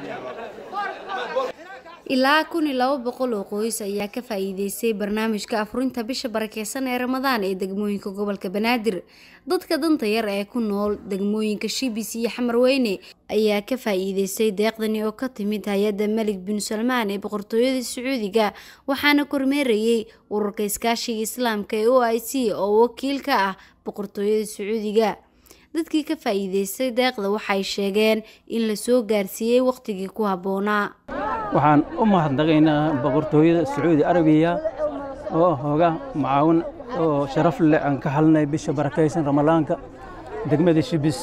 ilaa kun iyo laba boqol oo qoys ayaa ka faa'iideystay barnaamijka afurinta bisha barakeysan ee ramadaan ee degmooyinka gobolka banaadir dadka danta yar ee ku nool degmooyinka shibis iyo xamarweyne ayaa ka faa'iideystay deeqdani oo ka timid hay-adda melig bin salmaan ee boqortooyada sacuudiga waxaana kormeerayay ururka iskaashiga islaamka ee o i c oo wakiil ka ah boqortooyada sacuudiga dadkii ka faa'iideystay deeqda waxay sheegeen in la soo gaarsiiyey wakhtigii ku habboonaa waxaan u mahadnaqaynaa boqortooyada sacuudi arabiya oo hooga macaawin oo sharaf leh aan ka halnay bisha barakaysan ramadaanka degmada shibis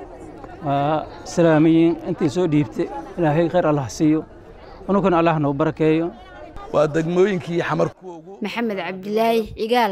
waa salaamiyiin intii soo dhiibtay ilaahay khayr allah siiyo unukana allah noo barakeeyo waa degmooyinkii xamar kuwa ugu maxamed cabdilaahi cigaal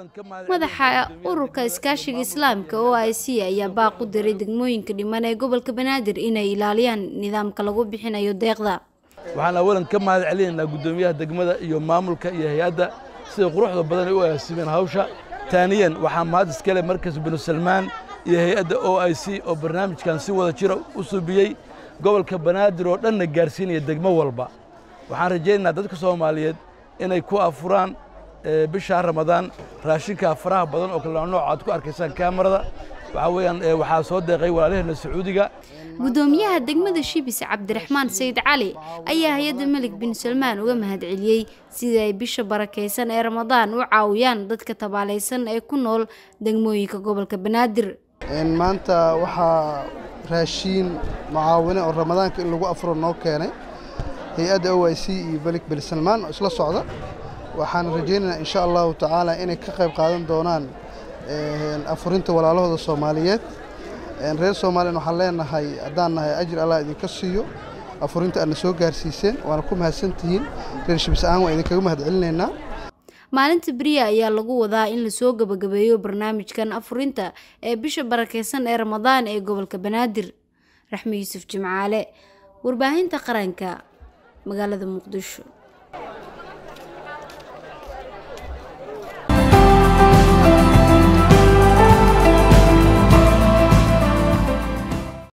madaxa ururka iskaashiga islaamka o i c ayaa baaq u diray degmooyinka dhiman ee gobolka banaadir inay ilaaliyaan nidaamka lagu bixinayo deeqda waxaan awalan ka mahad celinaynaa guddoomiyaha degmada iyo maamulka iyo hay-adda sida quruxda badan ay u agaasimeen hawsha taaniyan waxaa mahad iskale markas binu salmaan iyo hay-adda o i c oo barnaamijkan si wada jira u subiyey gobolka banaadir oo dhanna gaarsiinaya degmo walba waxaan rajaynaynaa dadka soomaaliyeed inay ku afuraan bishaa ramadaan raashinka faraha badan oo kale nooc aad ku arkaysaan kaamarada waxaa weeyaan waxaa soo deeqay walaalaheena sacuudiga guddoomiyaha degmada shibis cabdiraxmaan sayid cali ayaa hay-adda melig bin salmaan uga mahad celiyey sidii ay bisha barakaysan ee ramadaan u caawiyaan dadka tabaalaysan ee ku nool degmooyinka gobolka banaadir maanta waxaa raashiin mucaawine oo ramadaanka in lagu afuro noo keenay hay-adda o i c iyo melig bin salmaan oo isla socda waxaan rajaynaynaa insha allahu tacaala inay ka qayb qaadan doonaan afurinta walaalahooda soomaaliyeed reer somalilan waxaan leenahay haddaan nahay ajir allah idinka siiyo afurinta aadna soo gaarsiiseen waana ku mahadsantihiin reer shibis ahaan waan idinkaga mahad celinaynaa maalinta beriya ayaa lagu wadaa in lasoo gabagabeeyo barnaamijkan afurinta ee bisha barakeysan ee ramadaan ee gobolka banaadir raxmi yuusuf jimcaale warbaahinta qaranka magaalada muqdisho